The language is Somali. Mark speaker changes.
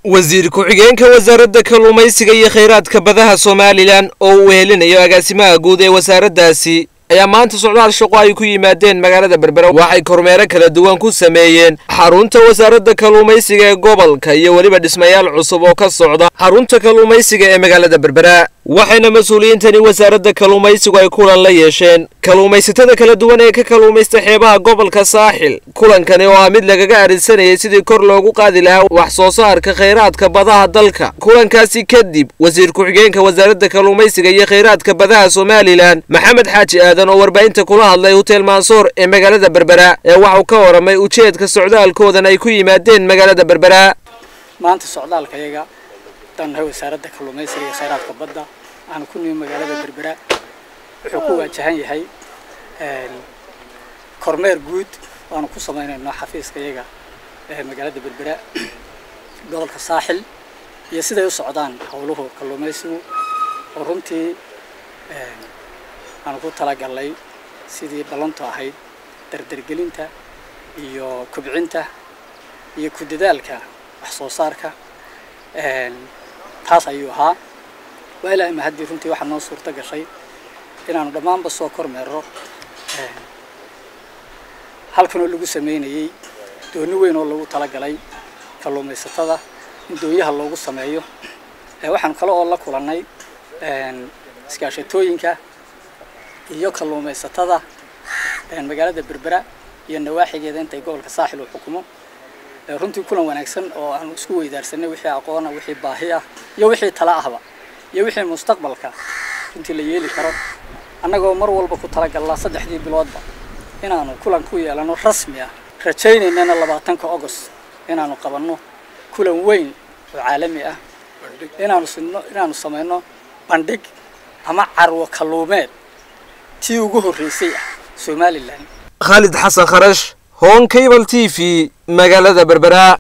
Speaker 1: wasiir ku-xigeenka wasaaradda kalluumaysiga iyo khayraadka badaha somalilan oo uu wehelinayo agaasimaha guud ee wasaaraddaasi ayaa maanta socdaal shaqo ay ku yimaadeen magaalada berbera waxay kormeero kala duwan ku sameeyeen xarunta wasaaradda kalluumaysiga ee gobolka iyo weliba dhismayaal cusub oo ka socda xarunta kalluumaysiga ee magaalada berbera waxayna mas-uuliyiintani wasaaradda kalluumaysigu ay kulan la yeesheen kalluumaysatada kala duwan ee ka kalluumaysta xeebaha gobolka saaxil kulankani oo ah mid lagaga arinsanayay sidii kor loogu qaadi lahaa wax soo saarka khayraadka badaha dalka kulankaasi kadib wasiir ku-xigeenka wasaaradda kalluumaysiga iyo khayraadka badaha somalilan maxamed xaaji aadan oo warbaahinta kula hadlay hotel mansoor ee magaalada berbera ee waxuu ka waramay ujeedka socdaalkoodan ay ku yimaadeen magaalada berbera
Speaker 2: maanta socdaalkayaga dannahay wasaaradda kalluumaysiga iyo khayraadka badda waxaanu ku nimi magaalada berbera wuxuu ku waajahan yahay kormeer guud waanu ku samaynayno xafiiska iyaga ee magaalada berbera gobolka saaxil iyo siday u socdaan howluhu kalluumaysigu oo runtii aanu ku talagalnay sidii ballantu ahayd dardargelinta iyo kubcinta iyo ku dadaalka wax soo saarka taas ayuu ahaa waa ilaa ima haddii runtii waxaa noo suurto gashay inaanu dhammaanba soo kormeero halkan oo lagu sameynayay dooni weyn oo lagu talagalay kalluumaysatada in doonyaha loogu sameeyo waxaanu kale oo la kulannay iskaashatooyinka iyo kalluumaysatada magaalada berbera iyo nawaaxigeeda intay gobolka saaxil uu xukumo runtii kulan wanaagsan oo aanu isku weydaarsanay wixii aqoona wixii baahi ah iyo wixii tala ahba iyo wixii mustaqbalka runtii la yeeli karo annagoo mar walba ku talagalnaa saddexdii biloodba inaanu kulan ku yeelano rasmi ah rajaynaynana labaatanka agost inaanu qabanno kulan weyn oo caalami ah inaanu sino inaanu samayno bandhig ama carwo kalluumeed tii ugu horreysay ah somalilan
Speaker 1: khaalid xasan kharash hon cable t v magaalada berbera